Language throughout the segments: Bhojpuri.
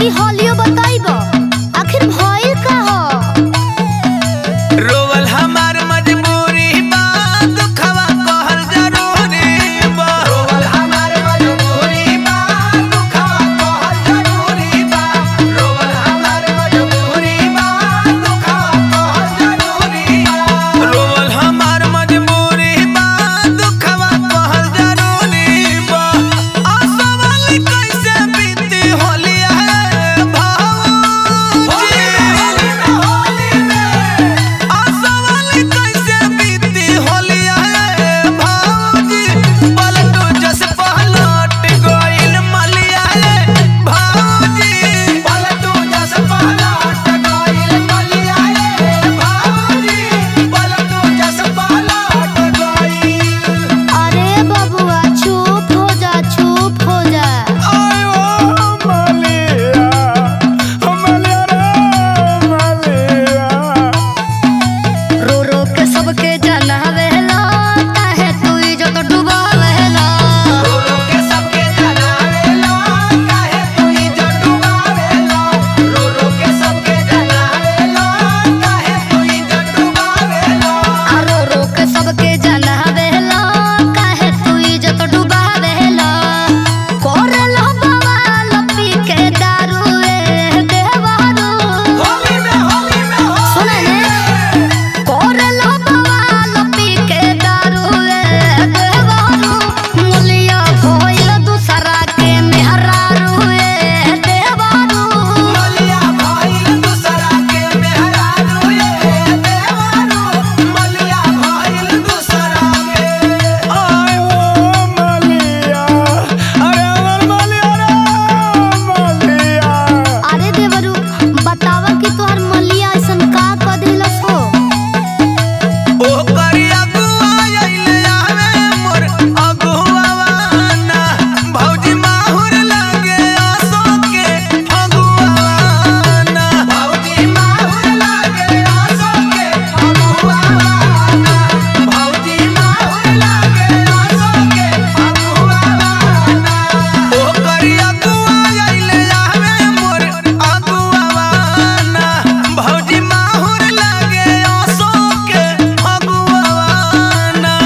तनी हलियो बताइब आखिर भइल का ह रोवल हमार मजबूरी बा दुखवा कहल जरूरी बा रोवल हमार मजबूरी बा दुखवा कहल जरूरी बा रोवल हमार मजबूरी बा दुखवा कहल जरूरी बा रोवल हमार मजबूरी बा दुखवा कहल जरूरी बा असवल कैसे बीती होलिया है भाऊ होली में होली में असवल कैसे बीती होलिया है भाऊजी पलटू जस पलट गइल मलिया है भाऊजी पलटू जस पलट गइल मलिया है भाऊजी पलटू जस पलट गइल अरे बबुआ चुप हो जा चुप हो जा आयो मलिया मलिया रे मलिया रो रो के सबके जनावेला काहे तू इज्जत डुबावेला रोलो के सबके जनावेला काहे तू इज्जत डुबावेला रोलो के सबके जनावेला काहे तू इज्जत डुबावेला आ रो रो के सबके जनावेला काहे तू इज्जत डुबावेला कोरेला बवाल पी के दारू ए देवारू होली में होली में हो सुने ने कोरेला बवाल पी के दारू ए देवारू मुलिया भइल दूसरा के मेहरारू ए देवारू मलिया भाईल दूसरा के मेहरारू ये देवारू मलिया भाईल दूसरा के आयो मलिया अरे अमर मलिया रे मलिया अरे देवरू बतावा कि तोहर मलिया ऐसन का क दिलस हो ओ करिया गुआ आइले आवे मोर अगुआवाना भौजी माहुर लागे आसो के फगुआवाना भौजी माहुर लागे आसो के फगुआवाना भौजी माहुर लागे आसो के फगुआवाना ओ करिया गुआ आइले आवे मोर अगुआवाना भौजी माहुर लागे आसो के फगुआवाना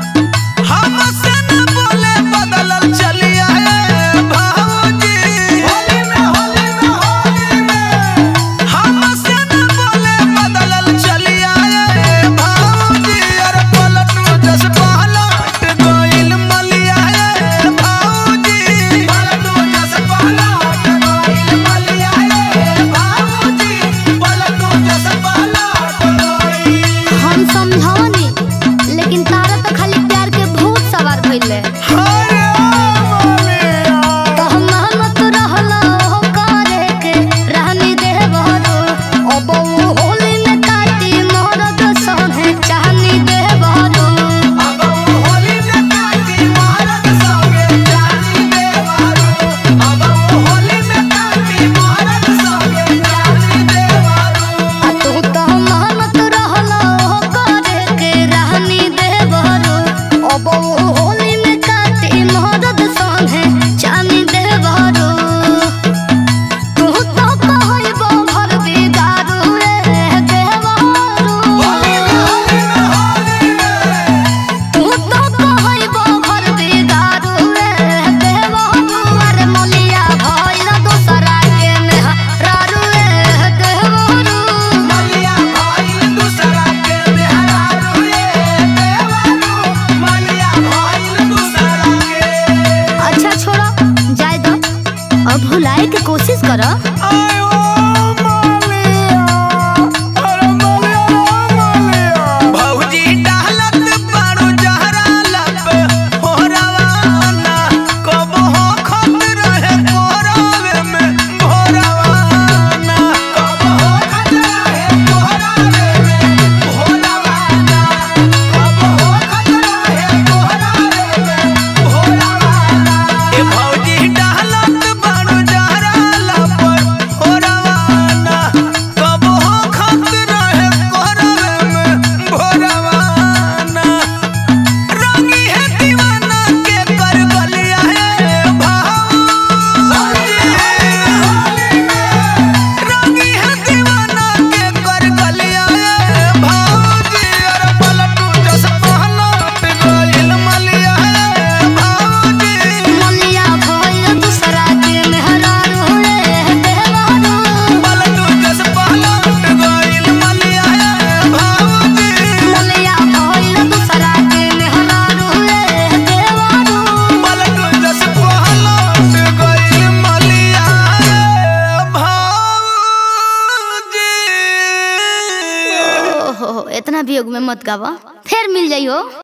हमसे न बोले बदलल चलिया है भौजी होली में होली में होली में हमसे न बोले बदलल चलिया है भौजी अरे पलटू जस पलट गइल मलिया है भौजी पलटू जस पलट गइल मलिया है भौजी पलटू जस पलट गइल हम समझावनी लेकिन तारा तो खाली प्यार के भूत सवार भइले अरे मलिया तो हम मेहनत रहला हो करे के रहनी देवरो अब वो होली में काटी मरद संगे चाहनी देवरो अब होली में काटी महारत संगे जानी देवारू अब होली में काटी महारत संगे जानी देवारू आ तू तो मेहनत रहला हो करे के रहनी देवरो अब वो होली में काटी मरद संगे चाहनी देवरो तू तो कहइबो भर बिगारू रे देवरो होली में होली में होली में तू तो कहइबो भर बिगारू रे देवरो अरे मलिया भइल दोसरा के मेहरारू रे देवरो मलिया भाईल दूसरा के मेहरारू ये देवारू मलिया भाईल दूसरा के अच्छा छोड़ो जाए दो अब भुलाए के कोशिश करो आयो मलिया अरे मलिया रे मलिया भौजी डालत बारू जहरा लब हो रवाना कब हो खत रहे कोरावे में भोरवाना कब हो खत रहे कोरावे में भोरवाना कब हो खत रहे कोरावे में भोरवाना ए भौजी डालत बारू जहरा लब हो रवाना वियोग में मत गावा फिर मिल जाइयो